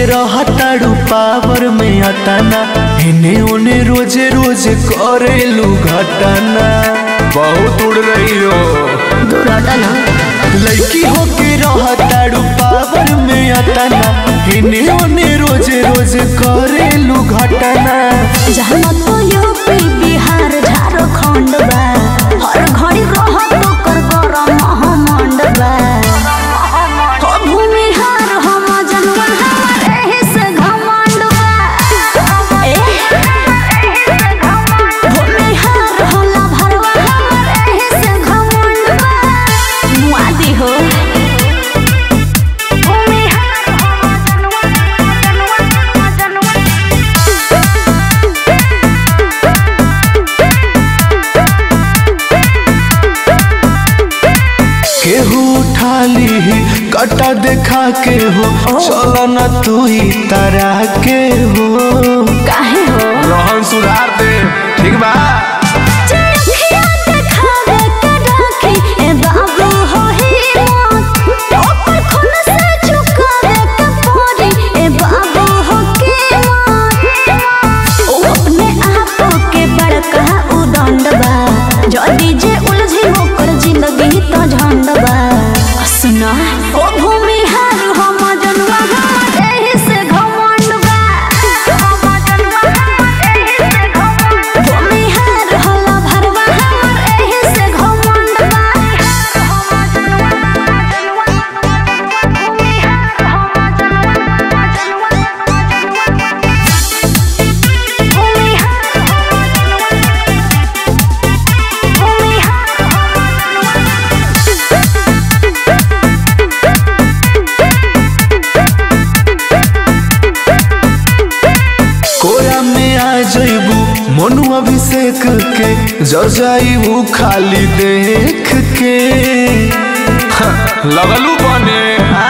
रहताड़ू power में अताना इने ओने रोजे रोजे करेलू घटना बहुत उड़ रही हो दूर हटा ना लड़की होके रहताड़ू पावर में अताना इने ओने रोजे रोजे करेलू घटना जहाँ तो यूपी बिहार झारखंड बा हर घड़ी रह तो कर गरम महामंड बा हो भूमिहार हम जनवा हमार एही से घमंड बा ए भूमिहार होला भरवा हमार एही से घमंड बा मुआदी हो भूमिहार हम जनवा जनवा जनवा केहू उठा ली कटा देखा के हो चलो न तू ही तरा के हो काहे हो रोहन सुधार दे ठीक बा चरखिया देखावे के राखी ए बाबू हो ही मौत ओकर खून से चुकावे के पड़ी ए बाबू हो के मौत ओ अपने आप के बड़का उदंड बा जदी जे उलझी ओकर जिंदगी तो झंड बा सुना ओ भूमि हार हम जनवा हमर एही से घमंड बा हम जनवा हमर एही से घमंड भूमिहार होला भरवा हमर एही से घमंड बा हम जनवा जनवा भूमिहार हम जनवा जनवा भूमिहार कोरा में आ जइबू मनु अभिषेक के जर जाइबू खाली देख के हाँ, लगलू बने आ